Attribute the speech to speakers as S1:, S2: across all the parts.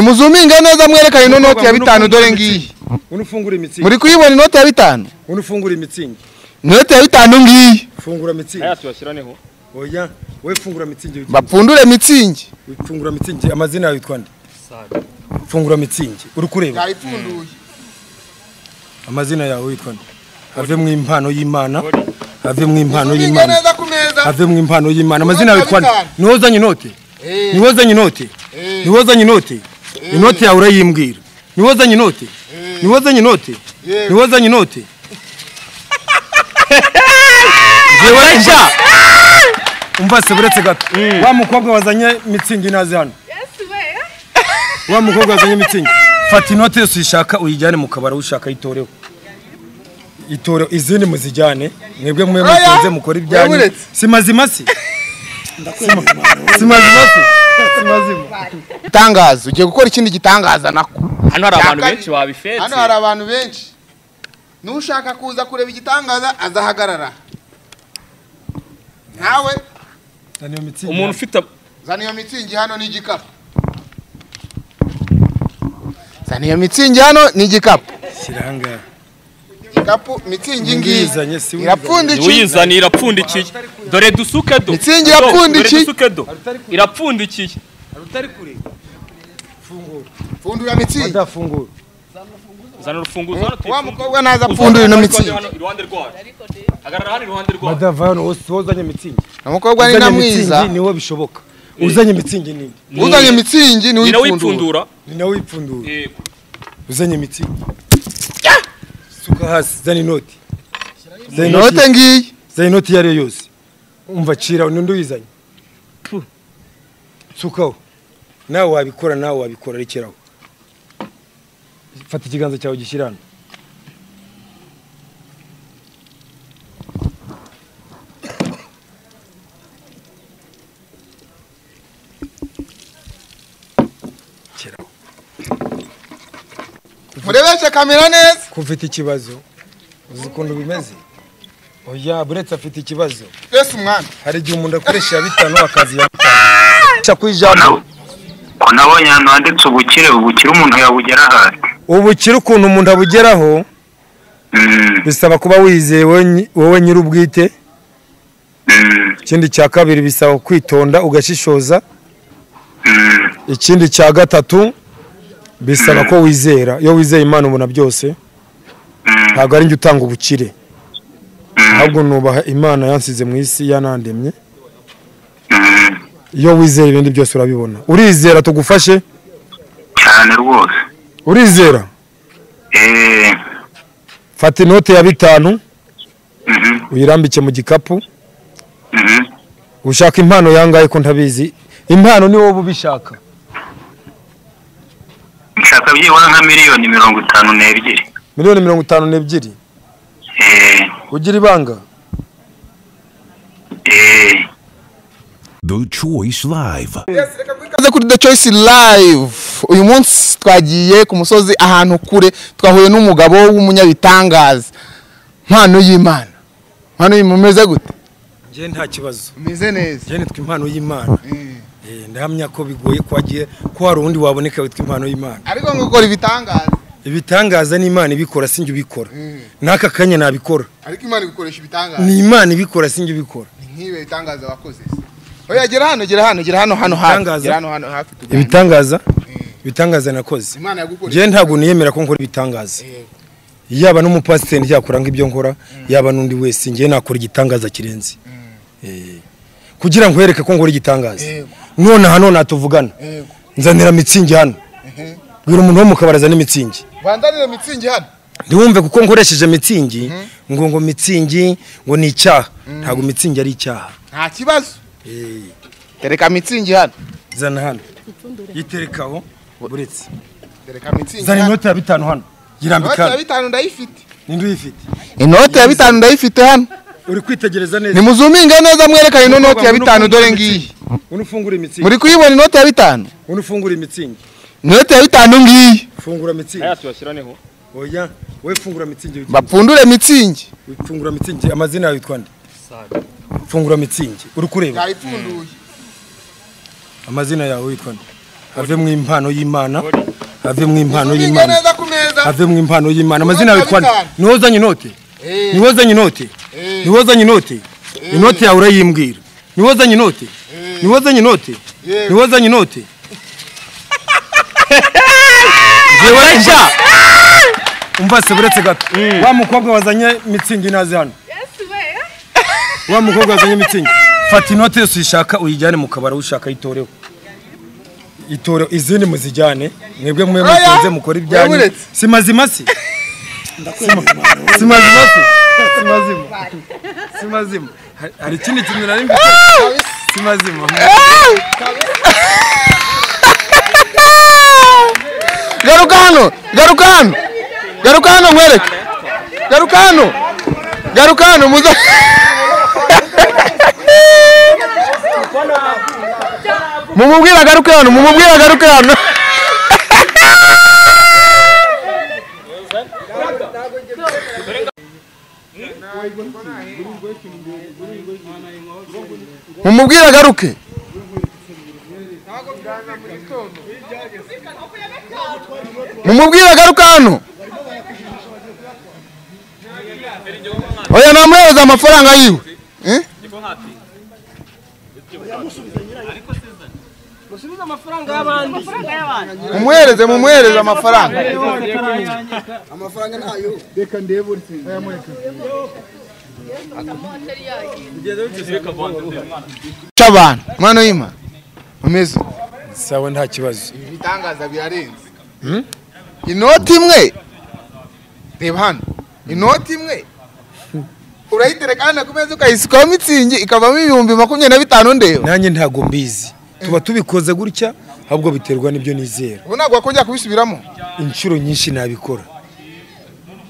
S1: nimuzuminge neza mwerekane ino noti ya bitanu dore ngiyi
S2: unufungura imitsingi
S1: muri kuyibona inoti ya bitanu
S2: unufungura imitsingi
S1: inoti ya bitanu ngiyi
S2: fungura mitsingi
S3: aya tuyashyiraneho
S2: oya we fungura mitsingi wigira.
S1: bapfundure mitsingi
S2: fungura mitsingi amazina yawe yitwa nde fungura mitsingi uri kureba
S1: yayipfunduye
S2: amazina yawe yitwa nde have mu impano y'imana have mu impano
S1: muzuminge
S2: y'imana
S1: neza ku meza
S2: have mu impano y'imana amazina yawe yitwa nde
S1: Bitanu.
S2: niwe uzanye inote
S1: Eh.
S2: niwe uzanye inote
S1: Eh.
S2: niwe uzanye inote inote yawe urayimbwira niwe uzanye inote niwe uzanye inote
S1: Yewe.
S2: niwe uzanye inote
S3: yewe rajya
S2: umva se buretse gato wa mukobwa wazanye mitsingi nazi hano wa mukobwa wazanye mitsingi fata inote yose uyishaka uyijyane mu kabari ushaka yitoreho itoreho izindi muzijyane mwebwe mwe
S1: Oya,
S2: mutunze mukora ibyanyu
S1: wabuletse.
S2: si mazima si si mazima si si mazima
S1: itangazo ugiye gukora ikindi gitangaza nako
S3: hano hari abantu
S1: Yakari.
S3: benshi babifetse
S1: hano hari abantu benshi n'ushaka kuza kureba igitangaza azahagarara nawe
S2: Zana iyo mitsingi
S3: umuntu
S2: hano.
S3: ufite
S1: zana iyo mitsingi hano ni igikapu zana iyo mitsingi hano ni igikapu
S2: shyira aha ngaha.
S1: igikapu mitsingi ngiyi
S2: Wiyizanye, si wiyizanye.
S1: irapfundikiye
S3: uyizana irapfundikiye dore dusuke do
S1: Mitsingi
S3: Do,
S1: irapfundikiye.
S3: dore dusuke do irapfundikiye
S1: pfundura mitsingi
S2: badafungura
S3: zana urufunguzo hano
S1: wa
S3: tuyipfunde.
S1: mukobwa naza
S3: Uzana
S1: apfundura ino
S3: hano,
S1: mitsingi
S3: hano, iruhande rwayo hagarara hano iruhande rwayo
S2: badava hano wose wowe uzanye mitsingi
S1: umukobwa ni
S2: uzanye
S1: na
S2: mitsingi
S1: mwiza
S2: niwe bishoboka uzanye mitsingi nini
S1: uzanye mitsingi ni
S3: ni nawe
S1: uyipfundura
S3: ipfundura
S2: ni nawe uyipfundura
S3: Eh,
S2: uzanye mitsingi suka hasi zana inoti zana inoti
S1: inote ngiyi
S2: zana inoti iyo ari yo yose umva cira n'undi uyizanye Puh. sukaho nawe wabikora nawe wabikora rekeraho fata ikiganza cyawe gishyira hano Rekeraho.
S1: murebeshe kamera neza
S2: ko ufite ikibazo uzi ukuntu bimeze oya buretse afite ikibazo
S1: mbese umwana
S2: hari igihe umuntu akoresha iya bitanu akazi ya bitanu Ca ku ijambo
S4: nabonye ahantu handitse ubukire ubukire umuntu yabugeraho ate
S2: ubukire ukuntu umuntu abugeraho
S4: Mm,
S2: bisaba kuba wizeye wowe nyi- wowe nyir'ubwite
S4: mm,
S2: ikindi cya kabiri bisaba kwitonda ugashishoza
S4: mm,
S2: ikindi cya gatatu bisaba ko wizera iyo wizeye imana ubona byose
S4: mm,
S2: ntabwo ari njye utanga ubukire
S4: mm,
S2: ahubwo nubaha imana yansize mu isi yanandemye
S4: mm.
S2: iyo wizeye ibindi byose urabibona urizera tugufashe
S4: cyane rwose
S2: urizera
S4: Eh,
S2: fata inote ya bitanu
S4: mhm,
S2: uyirambike mu gikapu
S4: mhm,
S2: ushaka impano yangahe ko ntabizi impano ni wowe ubishaka
S4: nshaka byibura nka miliyoni mirongo itanu n'ebyiri
S2: miliyoni mirongo itanu n'ebyiri
S4: Eh,
S2: ugira ibanga
S4: eh.
S5: The Choice Live.
S1: ikaze kuri the choice live uyu munsi twagiye ku musozi ahantu kure twahuye n'umugabo w'umunyabitangaza mpano y'imana mpano y'imana umeze gute
S2: njye nta kibazo
S1: umeze neza
S2: njye nitwa impano y'imana Eh, ndahamya ko bigoye ko wagiye ko hari undi waboneka witwa impano y'imana
S1: ariko ngo ukora ibitangaza
S2: ibitangaza ni imana ibikora sinjye ubikora n'aka kanya nabikora
S1: ariko imana igukoresha ibitangaza
S2: ni imana ibikora sinjye ubikora
S1: ni nk'ibi bitangaza wakoze se oya gera hano gera hano gera hano hano hafi
S2: Ibitangaza.
S1: gera hano hano hafi tuganire
S2: ibitangaza ibitangaza nakoze
S1: imana yagukoresha
S2: njye ntabwo niyemera ko nkora ibitangaza yaba n'umupasiteri yakora nk'ibyo nkora yaba n'undi wese njye nakora igitangaza kirenze Eh, kugira ngo yereke ko ngora igitangaza
S1: Yego.
S2: nonaha nonaha tuvugana
S1: Yego.
S2: nzanira mitsingi hano bwira umuntu wo mu kabari azana imitsingi
S1: bandanire mitsingi hano
S2: ntiwumve kuko nkoresheje mitsingi ngo ngo mitsingi ngo ni icyaha ntabwo mitsingi ari icyaha
S1: nta kibazo
S2: Eh,
S1: tereka mitsingi hano
S2: zana hano yiterekaho buretse
S1: tereka mitsingi
S2: zana
S1: hano
S2: inoti ya bitanu hano
S1: inote
S2: yirambika
S1: ya
S2: hano
S1: bitanu ndayifite
S2: ninde uyifite
S1: inote ya bitanu ndayifite hano
S2: uri kwitegereza neza
S1: nimuzuminge neza mwerekane ino noti
S2: Mukobwa,
S1: ya bitanu
S2: unufungura
S1: dore ngiyi
S2: imitsingi. unufungura imitsingi
S1: muri kuyibona inoti ya bitanu
S2: unufungura imitsingi
S1: inoti ya bitanu ngiyi
S2: fungura mitsingi
S3: aya tuyashyiraneho
S2: oya we fungura mitsingi wigira.
S1: bapfundure mitsingi
S2: fungura mitsingi amazina yawe yitwa nde fungura mitsingi uri kureba
S1: yayipfunduye
S2: amazina yawe yitwa nde ave mu impano y'imana ave mu impano
S1: ubinge
S2: y'imana
S1: neza ku meza
S2: ave mu impano y'imana amazina yawe twani
S1: Bitanu.
S2: niwowe uzanye inote
S1: Eh.
S2: niwowe uzanye inote
S1: Eh.
S2: niwowe uzanye inote inote yawe urayimbwira niwowe uzanye inote niwowe uzanye inote
S1: Yego.
S2: niwowe uzanye inote
S1: yewe rajya
S2: umva se buretse gato wa mukobwa wazanye mitsingi nazi hano wa mukobwa wazanye mitsingi fata inote yose uyishaka uyijyane mu kabari ushaka itoreho itoreho izindi muzijyane mwebwe mwe
S1: Oya,
S2: mutunze mukora ibyanyu
S1: wabuletse.
S2: si mazima si si mazima si si mazima si mazima Hari- hari ikindi kintu nari mbi si mazima
S1: garuka hano garuka hano garuka hano nkwereke garuka hano garuka hano muza mumubwire agaruke hano mumubwire agaruke hano mumubwire agaruke mumubwire agaruka hano oya namuhereza amafaranga yiwe Eh? mumuhereze mumuhereze amafaranga c'abantu mwana w'imana umeze
S2: sawa nta kibazo
S1: ibitangaza birarenze inoti imwe reba hano inoti imwe urayitereka hano ku meza ukayisukaho mitsingi ikavamo ibihumbi makumyabiri na bitanu ndeba
S2: nanjye ntago mbizi tuba tubikoze gutya ahubwo biterwa n'ibyo nizera
S1: ubu ntabwo wakongera kubisubiramo
S2: inshuro nyinshi nabikora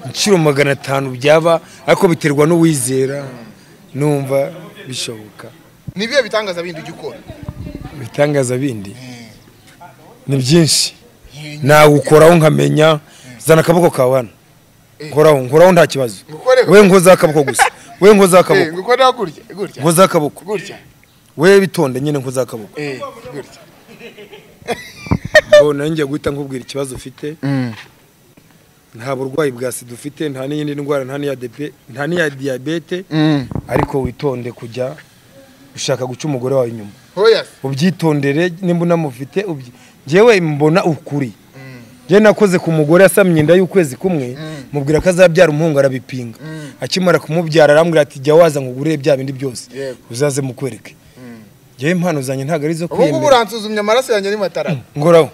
S2: inshuro magana atanu byaba ariko biterwa n'uwizera numva bishoboka
S1: ni ibihe bitangaza bindi ujya ukora
S2: ibitangaza bindi ni byinshi nawukoraho nkamenya zana akaboko kawe hano nkoraho nkoraho nta kibazo
S1: Ngukoreho.
S2: we nkozaho akaboko gusa we nkozaho
S1: Eh,
S2: akaboko
S1: gukoraho gutya gutya
S2: nkozaho akaboko
S1: gutya
S2: we bitonde nyine nkozaho akaboko
S1: eh, gutya
S2: ngo nanjye guhita nkubwira ikibazo ufite nta burwayi bwa sida ufite nta n'iyindi ndwara nta n'iya depe- nta n'iya diyabete ariko witonde kujya ushaka guca umugore wawe inyuma
S1: hoya se.
S2: ubyitondere nimba unamufite ubyi- njyewe mbona ukuri njyewe nakoze ku mugore yasamye inda y'ukwezi kumwe mubwira ko azabyara umuhungu arabipinga akimara kumubyara arambwira ati jya waza ngo ugure bya bindi byose
S1: Yego.
S2: uzaze mukwereke njyewe impano zanjye ntabwo ari izo
S1: ubu ngubu
S2: kwiyemera
S1: uransuzumye amaraso yanjye ni matarama
S2: ngoraho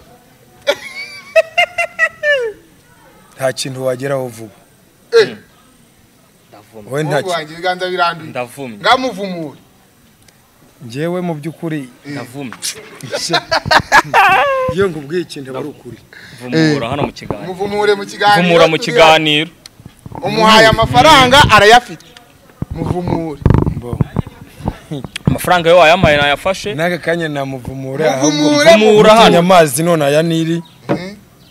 S2: nta kintu wageraho vuba
S1: Eh.
S2: wowe nta ki-
S1: umuhungu wanjye ibiganza biranduye
S3: ndavumye
S1: ngamuvumure
S2: njyewe mu by'ukuri
S3: ndavumye
S2: iyo ngubwiye ikintu aba ari ukuri
S3: vumura hano mu kiganiro
S1: muvumure mu kiganiro
S3: vumura mu kiganiro
S1: umuhaye amafaranga arayafite muvumure
S3: amafaranga yo wayampaye nayafashe
S2: n'aka kanya namuvumura ahubwo
S1: Muvumure,
S3: Vumura
S2: mvumye
S3: hano
S2: amazi none aya niri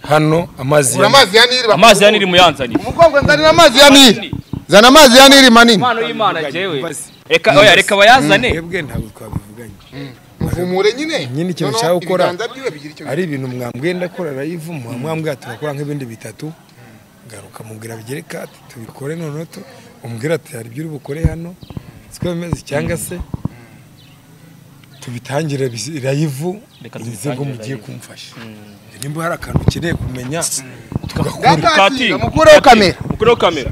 S2: hano amazi
S1: ura
S2: ya
S1: amazi ya nili
S3: amazi ya niri muyanzaniye
S1: umukobwa nzanira amazi ya nili zana amazi ya nili manini
S3: impano y'imana jewe reka oya reka bayazane
S2: twebwe ntabwo twabivuganye
S1: muvumure nyine
S2: Nyine ikintu
S1: Noneho
S2: ushaka gukora.
S1: ibiganza byiwe bigira icyo
S2: ari ibintu mwambwiye ndakora arayivuma mwambwiye tugakora nk'ibindi bitatu garuka mubwira bigereka ati tubikore noneho tu umbwira ati hari ibyo uri bukore hano siko bimeze cyangwa se tubitangire bizi- rayivu
S3: Reka
S2: bize ngo
S3: tubitangire
S2: mugiye
S3: rayivu.
S2: kumfasha nimba hari akantu ukeneye kumenya tugakora
S1: bigira
S3: Katinga,
S1: mukureho
S3: Katinga,
S1: kamera
S3: mukureho kamera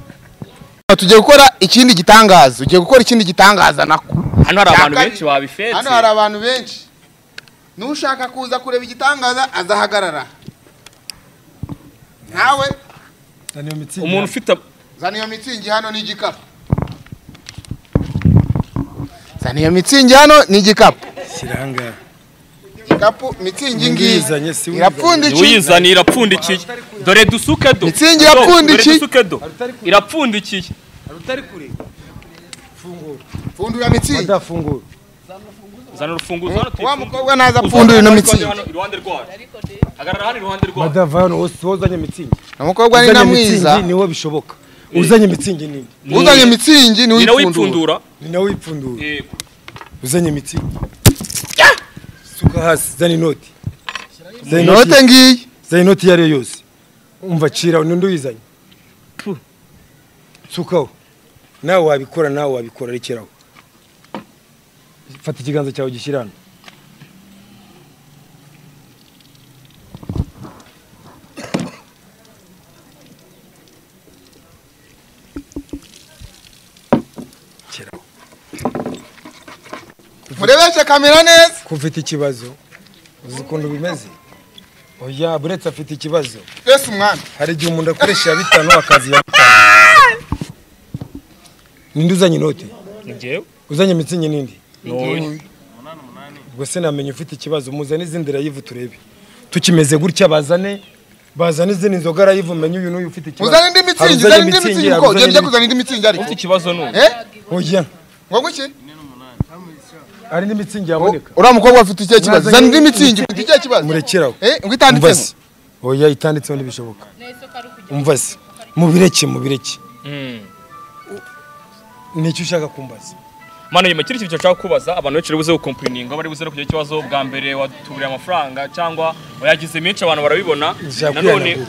S1: tugiye gukora ikindi gitangaza ugiye gukora ikindi gitangaza nako
S3: hano hari
S1: Yakari.
S3: abantu benshi babifetse
S1: hano hari abantu benshi n'ushaka kuza kureba igitangaza azahagarara nawe
S2: niyo mitsingi
S3: umuntu
S2: yanjye.
S3: ufite
S1: zana iyo mitsingi hano n'igikapu zana iyo mitsingi hano n'igikapu
S2: shyira ahangaha
S1: igikapu mitsingi ngiyi
S2: Uyizanye, si uyizanye.
S1: irapfundikiye
S3: uyizana irapfundikiye dore dusuke do
S1: Mitsingi
S3: Do,
S1: irapfundikiye.
S3: dore dusuke do irapfundikiye
S1: pfundura mitsingi
S2: badafungura
S3: zana urufunguzo hano
S1: wa
S3: tuyifunge.
S1: mukobwa naza apfundura ino mitsingi
S3: Hano, iruhande rwayo agarara hano iruhande rwayo
S2: badava hano wose wowe uzanye mitsingi
S1: umukobwa ni
S2: Uzanye
S1: na
S2: mitsingi
S1: mwiza
S2: niwe bishoboka uzanye mitsingi nini
S1: uzanye mitsingi ni
S3: nyina
S1: uyipfundura
S3: wipfundura
S2: ni nawe wipfundura
S3: Yego.
S2: uzanye imiti suka hasi zana inoti Zari inoti-
S1: inote ngiyi
S2: zari inoti iyo ari yo yose umva cira undi uyizanye Pu. sukaho nawe wabikora nawe wabikora rekeraho fata ikiganza cyawe gishyira hano Rekeraho.
S1: murebeshe kamera neza
S2: ko ufite ikibazo uzi ukuntu bimeze oya buretse afite ikibazo
S1: mbese umwana
S2: hari igihe umuntu akoresha iya bitanu akazi ya bitanu ninde uzanye inoti
S3: ni njyewe
S2: uzanye imitsingi n'indi
S3: ntoya
S2: ubwo se namenye ufite ikibazo muzane izindi rayivu turebe tukimeze gutya bazane bazane izindi nzoga rayivu menye uyu n'uyu ufite ikibazo
S1: uzane indi
S2: Hari uzanye
S1: mitsingi uzane indi mitsingi
S2: hari uzanye
S1: kuko ugiye njya
S2: indi-
S1: kuzana indi mitsingi
S3: ufite
S1: ariko
S3: ikibazo n'ubu
S1: eh
S2: oya
S1: ngo guki
S2: hari indi mitsingi yaboneka
S1: uriya mukobwa afite ikihe kibazo
S2: Mwazanye
S1: uzana indi mitsingi ufite ikihe kibazo
S2: murekeraho
S1: eh ngo
S2: umva
S1: itanditsemo
S2: se oya itanditseho ntibishoboka umva se mubireke mubireke nicyo ushaka kumbaza
S3: mano nyuma kiri kintu nshaka kubaza abantu benshi bari buze gukompurininga bari buze no kugira ikibazo bwa mbere watuburiye amafaranga cyangwa wayagize menshi abantu barabibona
S2: Nshaka
S3: nanone
S2: kwihanagura.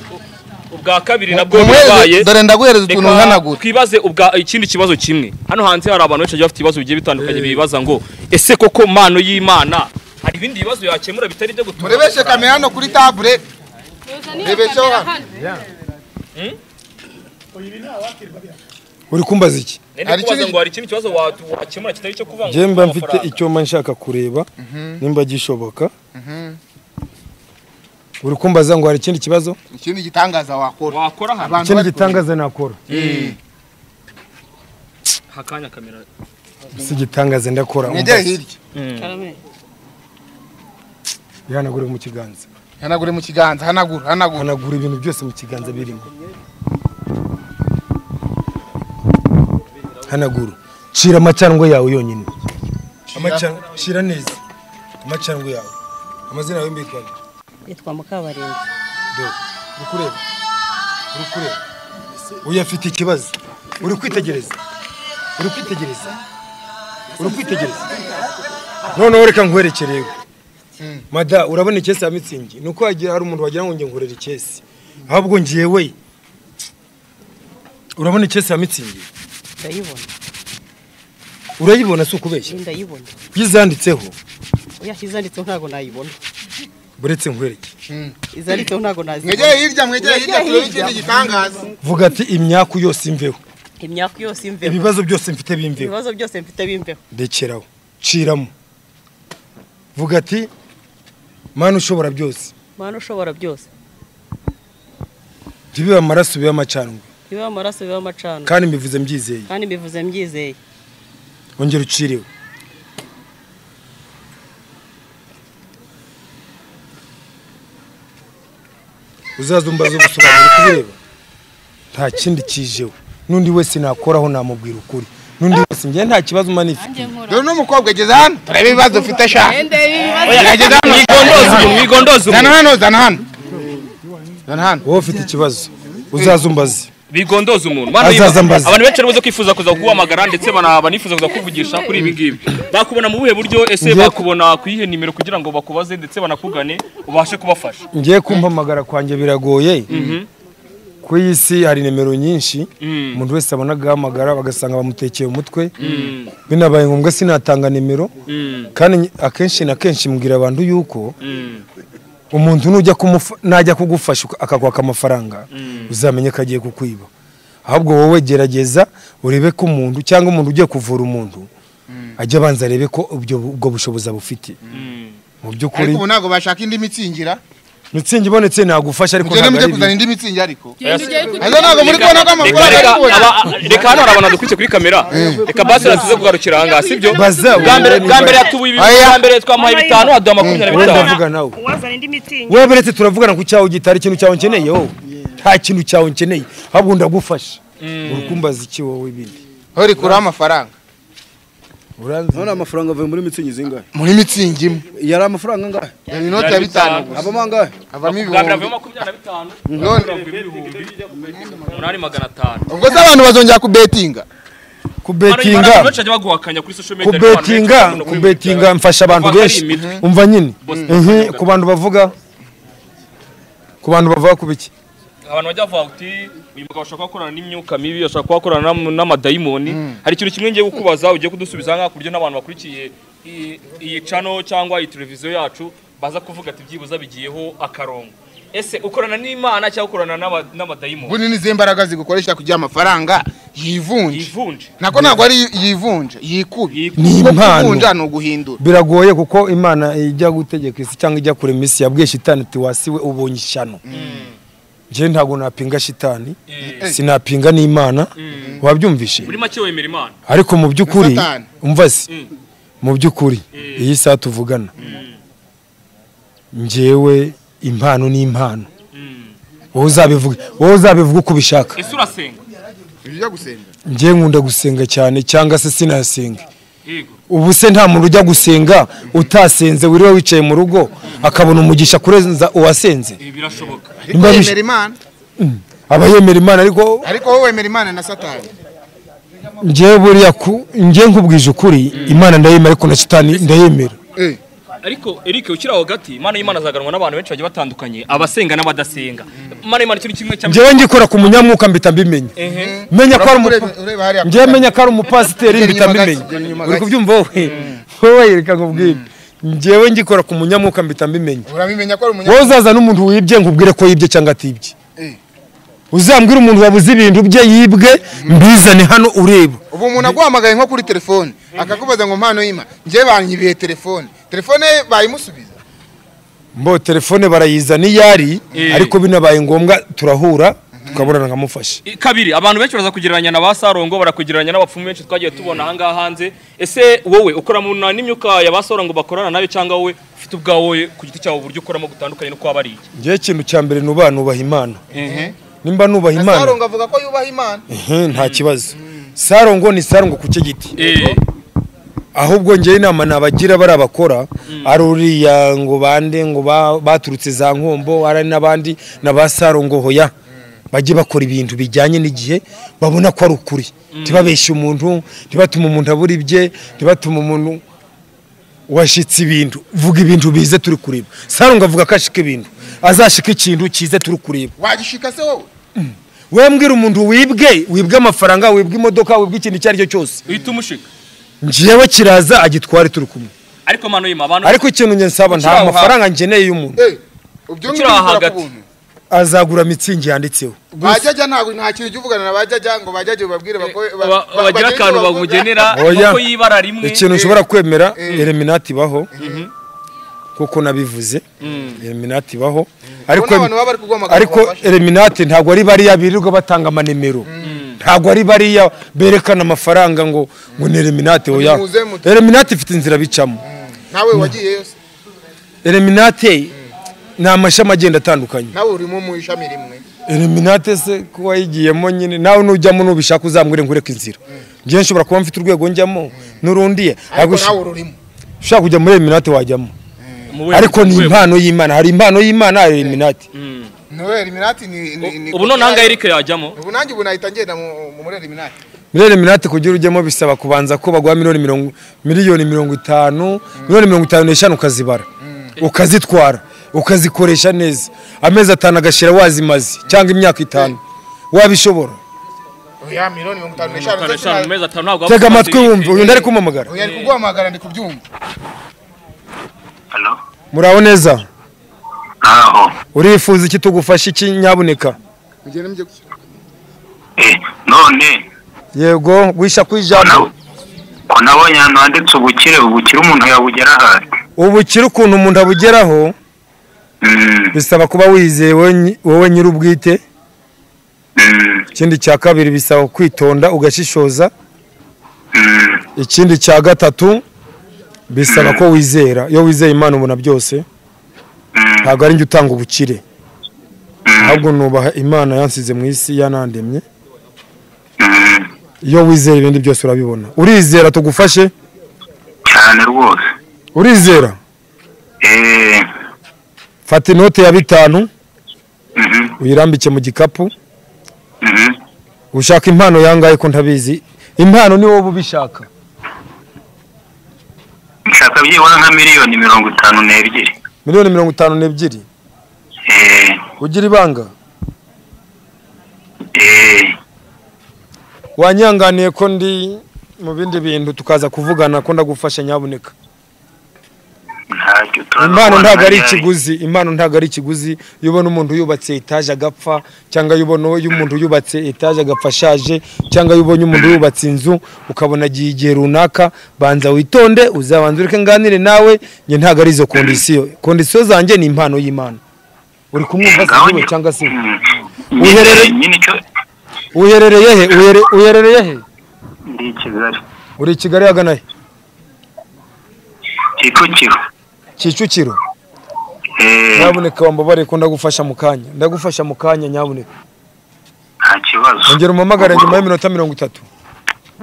S3: u- ubwa kabiri nabwo
S1: umuhereze
S3: bwabaye
S1: dore ndaguhereza utuntu uhanagura
S3: twibaze ubwa ikindi kibazo kimwe hano hanze hari abantu benshi bagiye bafite ibibazo bigiye bitandukanye bibaza ngo ese koko mano y'imana hari ibindi bibazo yakemura bitari ibyo gutura
S1: murebeshe kamera hano kuri tabure Rebeshaho hano.
S2: uri kumbaza iki
S3: Nari
S1: hari
S3: kubaza
S1: ikindi-
S3: ngo hari ikindi kibazo wa- wakemura kitari icyo kuvanga
S2: njye mba mfite icyo mba nshaka kureba nimba gishoboka uri kumbaza ngo hari ikindi kibazo
S1: ikindi gitangaza wakora
S3: wakora hano
S1: Abantu
S2: ikindi
S1: bari
S2: gitangaza nakora
S3: hakanya kamera
S2: si igitangaza ndakora
S1: mwegere hirya
S2: bihanagure mu kiganza
S1: hanagure mu kiganza hanagura hanagura
S2: hanagura ibintu byose mu kiganza birimo hanagura shira amacandwe yawe yonyine shira neza amacandwe yawe amazina yawe mbikora
S6: yitwa Mukabarindi
S2: dore uri kureba uri kureba uyu afite ikibazo uri kwitegereza uri kwitegereza uri kwitegereza noneho reka nkwerekerewe mada urabona ikesi ya mitsingi ni uko hagira hari umuntu wagira ngo njye nkorera ikesi ahubwo ngewe urabona ikesi ya mitsingi
S6: ndayibona
S2: urayibona si ukubeshya
S6: ndayibona
S2: iyo izanditseho
S6: uyashyize yanditseho ntabwo nayibona
S2: buretse nkwereke
S6: izanditseho ntabwo
S1: mwegere
S6: nazibona
S1: hirya mwegere hirya
S6: Mwegere
S1: turebe
S6: hirya.
S1: ikindi gitangaza
S2: vuga ati imyaku yose imveho
S6: imyaka yose imveho
S2: ibibazo byose mfite bimveho
S6: ibibazo byose mfite bimveho
S2: rekeraho ciramo vuga ati mana ushobora byose
S6: mana ushobora byose
S2: ntibibe amaraso bibe amacandwe
S6: bibe amaraso bibe amacana
S2: kandi mbivuze mbyizeye
S6: kandi mbivuze mbyizeye
S2: ongera ucireho uzaza umbaza ubusobanuro kubireba nta kindi kijeho n'undi wese nakoraho namubwira ukuri n'undi wese njye nta kibazo umanifite
S1: dore n'umukobwa ageze hano turebe ibibazo ufite sha ageze hano
S3: mwigondozi uyu mwigondozi uyu.
S1: zana hano zana hano zana hano
S2: wowe ufite ikibazo uzaza umbaze
S3: bigondoza umuntu Mano
S2: Azaza
S3: y'imana.
S2: ambaza.
S3: abantu benshi baribuze kwifuza kuza kuguhamagara ndetse bana- banifuza kuza kukuvugisha kuri ibi ngibi bakubona mu buhe buryo ese
S2: Njye-
S3: bakubona ku yihe nimero kugira ngo bakubaze ndetse banakugane ubashe kubafasha
S2: ngiye kumpamagara kwanjye biragoye ku iyi si hari nimero nyinshi umuntu wese abona agahamagara bagasanga bamutekeye umutwe binabaye ngombwa sinatanga nimero kandi nyi- akenshi na kenshi mbwira abantu yuko umuntu nujya kumufa- najya kugufasha uka- akakwaka amafaranga uzamenye ko agiye kukwiba ahubwo wowe gerageza urebe ko umuntu cyangwa umuntu ugiye kuvura umuntu ajya abanza arebe ko ubyo- ubwo bushobozi abufite mu by'ukuri
S1: ariko ubu ntabwo bashaka indi mitsingira
S2: mitsingi ibonetse nagufasha ariko
S1: mugende mujye
S2: ntabwo
S1: kuzana
S2: ari
S1: indi mitsingi ariko
S7: Ayo
S1: aza ntabwo muri kubona ko
S3: reka
S1: amafaranga ari
S3: reka
S1: kubona
S3: aba- reka hano hari abantu badukurikiye kuri kamera reka basi tuze kugarukira aha ngaha sibyo
S2: Baza,
S3: bwa mbere
S2: wenda
S3: bwa mbere
S2: niba-
S3: yatubuye ibi
S1: Oya.
S3: bwa mbere twamuhaye bitanu aduha makumyabiri na
S2: wenda
S3: bitanu
S2: avuga nawe
S6: uwazana indi mitingi
S2: wewe uretse turavugana ku cyawe gitari ikintu cyawe nkeneye wowe nta kintu cyawe nkeneye ahubwo ndagufasha uri kumbaza iki wowe ibindi
S1: hori kuraho amafaranga
S2: uranzi
S8: none amafaranga avuye muri mitsingi zingahe
S1: muri mitsingi imwe
S8: yari amafaranga angahe
S1: reba inoti ya bitanu gusa
S8: abamo angahe
S1: havamo
S3: bwa mbere
S1: ibihumbi
S3: avuyemo makumyabiri na bitanu
S1: none
S3: umunani magana atanu
S1: ubwo se abantu bazongera kubetinga
S3: Hano
S2: kubetinga
S3: abantu benshi bagiye baguhakanya kuri social media harimo abantu benshi
S2: kubetinga
S3: bakunda kubimukira.
S2: kubetinga mfasha abantu
S3: Bavuga ko ari
S2: benshi
S3: imitwe.
S2: umva nyine
S3: Bose
S2: Mhm, ku bantu bavuga ku bantu bavuga ku biki
S3: abantu bajya bavuga uti uyu mugabo ashaka gukorana n'imyuka mibi ashaka kuba akorana n'am- n'amadayimoni hari ikintu kimwe ngiye kukubaza ugiye kudusubiza nk'aha ku buryo n'abantu bakurikiye iyi- iyi cano cyangwa iyi televiziyo yacu baza kuvuga ati byibuze bigiyeho akarongo ese ukorana n'imana cyangwa ukorana n'ama- n'amadayimoni
S1: bunini izi mbaraga zigukoresha kugira amafaranga yivunje
S3: yivunje
S1: nako ntabwo ari yivunje yikubi
S3: Yikubi.
S2: Ni
S1: Kuko
S2: impano.
S1: kuvunja ni uguhindura
S2: biragoye kuko imana ijya gutegeka isi cyangwa ijya kurema isi yabwiye shitani ati wasiwe ubonye ishyano njyewe ntabwo napinga shitani
S3: Eh.
S2: sinapinga n'imana wabyumvishe
S3: muri make wemera imana
S2: ariko mu by'ukuri
S1: Na Satani.
S2: umva si
S3: Mm.
S2: mu by'ukuri iyi saha tuvugana njyewe impano ni impano wowe uzabivuge wowe uzabivuge uko ubishaka
S3: ese urasenga
S1: ujya gusenga
S2: njyewe nkunda gusenga cyane cyangwa se sinasenga
S3: yego
S2: ubu se nta muntu ujya gusenga utasenze wiriwe wicaye mu rugo akabona umugisha kurenza uwasenze
S3: ibi birashoboka
S1: ariko
S2: Imbabi-
S1: wemera imana
S2: aba yemera imana ariko
S1: ariko wowe wemera imana na satani
S2: njyewe buriya ku njyewe nkubwije ukuri imana ndayemera ariko na shitani ndayemera
S1: Eh,
S3: ariko Eric ukiri aho gati imana y'imana azaganwa n'abantu benshi bagiye batandukanye abasenga n'abadasenga imana y'imana icyo ni kimwe cya
S2: njyewe ngikora ku munyamwuka mpita mbimenya
S3: ehe
S2: menya ko ari
S1: uraba
S2: umupa
S1: ureba- ureba hariya ku
S2: njyewe
S1: gati.
S2: menya ko ari umupasiteri
S1: Genda
S2: mpita
S1: inyuma
S2: mbimenya
S1: gake, genda inyuma
S2: uri
S1: gake.
S2: kubyumva wowe wowe reka nkubwire njyewe ngikora ku munyamwuka mpita mbimenya
S1: urabimenya ko ari
S2: wowe
S1: umunyabwenge
S2: uzaza n'umuntu wibye nkubwire ko yibye cyangwa atibye
S1: Eh.
S2: uzambwire umuntu wabuze ibintu bye yibwe mbizane hano ureba
S1: ubu umuntu aguhamagaye nko kuri telefone akakubaza ngo mpano y'imana njyewe banyibiye telefone telefone ye bayimusubiza
S2: mbo telefone barayizana iyo ari
S3: Eh.
S2: ariko binabaye ngombwa turahura tukabonana nkamufasha
S3: kabiri abantu benshi baraza kugereranya na ba sarongo barakugereranya n'abapfumu benshi twagiye tubona aha ngaha hanze ese wowe ukora mu na- n'imyuka ya ba sarongo bakorana nayo cyangwa wowe ufite ubwawe ku giti cyawe uburyo ukoramo gutandukanye no kwaba ari iki
S2: njyewe ikintu cya mbere nubaha nubaha imana
S3: ehe
S2: nimba nubaha imana
S1: sarongo avuga ko yubaha imana
S2: ehe, nta kibazo sarongo ni sarongo ku cye giti
S3: eh
S2: ahubwo njyewe inama nabagira bari abakora ari uriya ngo bande ngo ba- baturutse za nkombo ari n'abandi na ba sarongo hoya bajye bakora ibintu bijyanye n'igihe babona ko ari ukuri ntibabeshye umuntu ntibatume umuntu abura ibye ntibatume umuntu washitse ibintu vuga ibintu bize turi kureba sarongo avuga ko ashika ibintu azashika ikintu kize turi kureba
S1: wagishika se wowe
S2: we mbwira umuntu wibwe wibwe amafaranga wibwe imodoka wibwe ikintu icyo ari cyo cyose
S3: uhita umushika
S2: njyewe kiraza agitware turi kumwe
S3: ariko mano y'imana abantu
S2: ariko ikintu njye nsaba
S3: Ukiri
S2: nta
S3: aho
S2: mafaranga ngeneye y'umuntu
S1: Eh, ubyo
S3: Ukiri
S1: ngibyo
S3: aho
S1: bikora ku
S3: hagati.
S1: buntu
S2: azagura mitsingi yanditseho
S1: bajyajya ntabwo nta kintu jya uvugana na bajyajya ngo bajyajye ubabwire bako- ba-
S3: ba-
S1: ba-
S3: bagira
S1: bagire
S3: akantu
S1: icyo bavuga.
S3: bamugenera
S2: Oya.
S3: kuko y'ibara rimwe
S2: ikintu nshobora kwemera
S1: Eh.
S2: eliminati ibaho kuko nabivuze eliminati ibaho ariko
S1: Ubona abantu baba bari kuguhamagara
S2: ariko
S1: ngo babafashe.
S2: eliminati ntabwo ari bariya birirwa batanga amanemero ntabwo ari bariya berekana amafaranga ngo ngo ni eliminati oya
S1: Muze mute.
S2: eliminati ifite inzira bicamo
S1: nawe wagiye yose
S2: eliminati ni amashami agenda atandukanye
S1: nawe urimo mu ishami rimwe
S2: eliminate se ko wayigiyemo nyine nawe nujyamo nubishaka uzambwire nkureke inzira njyewe nshobora kuba mfite urwego njyamo n'urundiye
S1: ariko
S2: ariko
S1: nawe ururimo
S2: ushaka kujya muri eliminate wajyamo
S3: Mu wenda
S2: ariko ni
S3: rwego.
S2: impano y'imana hari impano y'imana hari eliminate
S1: nawe eliminati ni ni- ni-
S3: ubu noneho angahe Eric yajyamo
S1: ubu nanjye ubu nahita ngenda mu mu- muri eliminati
S2: muri eliminate kugira ujyemo bisaba kubanza ko baguha miliyoni mirongo miliyoni mirongo itanu miliyoni mirongo itanu n'eshanu ukazibara ukazitwara ukazikoresha neza amezi atanu agashira wazimaze cyangwa imyaka itanu wabishobora
S1: oya miliyoni mirongo itanu n'eshanu
S3: Atanu
S1: ndetse
S3: eshanu mu
S1: na-
S3: mezi atanu ntabwo
S2: tega
S3: wapfa
S2: amatwi
S3: kumaze-
S2: wumve uyu ndari kumamagara
S1: oya ari kuguhamagara ndi kubyumva
S4: hano
S2: muraho neza
S4: ntaho
S2: urifuza iki tugufasha iki nyabuneka
S1: mugende mujye ku-
S4: eh none
S2: yego wisha ku ijambo
S4: na- ko nabonye ahantu handitse ubukire ubukire umuntu yabugeraho ate
S2: ubukire ukuntu umuntu abugeraho
S4: Mm,
S2: bisaba kuba wizeye wowe nyi- wowe nyir'ubwite
S4: mm,
S2: ikindi cya kabiri bisaba kwitonda ugashishoza
S4: mm.
S2: ikindi cya gatatu bisaba ko wizera iyo wizeye imana ubona byose ntabwo ari njye utanga ubukire ahubwo nubaha imana yansize mu isi yanandemye iyo wizera ibindi byose urabibona urizera tugufashe
S4: cyane rwose
S2: urizera
S4: eh
S2: fata inote ya bitanu
S4: mhm,
S2: uyirambike mu gikapu
S4: mhm.
S2: ushaka impano yangahe ko ntabizi impano ni wowe ubishaka
S4: nshaka byibura nka miliyoni mirongo itanu n'ebyiri
S2: miliyoni mirongo itanu n'ebyiri
S4: eh
S2: ugira ibanga
S4: eee
S2: wanyanganiye ko ndi mu bindi bintu tukaza kuvugana ko ndagufasha nyabuneka
S4: ntacyo turaza
S2: impano
S4: kubona
S2: ntabwo ari
S4: ryari.
S2: ikiguzi impano ntabwo ari ikiguzi iyo ubona umuntu yubatse etaje agapfa cyangwa iyo ubona uyu umuntu yubatse etaje agapfa ashaje cyangwa iyo ubonye umuntu yubatse inzu ukabona agiye igihe runaka banza witonde uzabanza ureke nganire nawe njye ntabwo ari izo kondisiyo kondisiyo zanjye ni impano y'imana uri kumwumva se
S4: Ngaho
S2: wowe
S4: njye-
S2: cyangwa se
S4: Mm.
S2: Wiherere-
S4: nyine icyo
S2: uherereye he Uhere- uherereye he
S4: ndi i kigali
S2: uri i kigali hagana he
S4: kicukiro
S2: kicukiro
S4: eee
S2: nyabuneka wambabare ko ndagufasha mu kanya ndagufasha mu kanya nyabuneka
S4: nta kibazo
S2: ongera umpamagare nyuma y'iminota mirongo itatu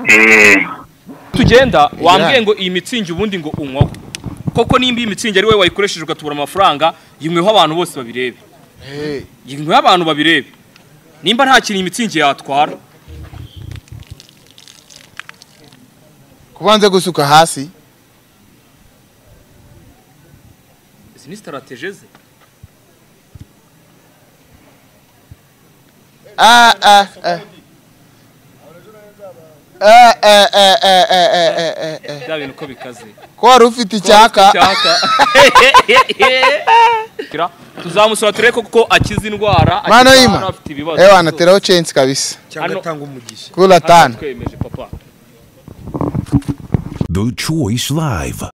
S4: eee
S3: tugenda wambwiye ngo iyi mitsingi ubundi ngo unywaho koko nimba iyi mitsingi ari wowe wayikoresheje ugatubura amafaranga yinyweho abantu bose babirebe
S1: Eh,
S3: yinyweho abantu babirebe nimba nta kintu iyi mitsingi yatwara
S1: kubanza gusuka hasi
S3: izi ni sitaratege ze
S1: Ah, ah, ah. Eh, eh, eh, eh, eh, eh, eh, eh, eh.
S3: bya bintu uko bikaze
S1: ko wari ufite icyaka
S3: cyaka Kira, tuzamusura turebe koko akiza indwara
S1: Mwana
S3: akiza
S1: w'Imana.
S3: hano afite ibibazo
S1: ewe anateraho censi kabisa
S2: cyangwa
S3: Hano-
S2: atanga umugisha
S1: kuri
S3: Hano
S1: atanu
S3: twemeje papa
S5: The Choice Live.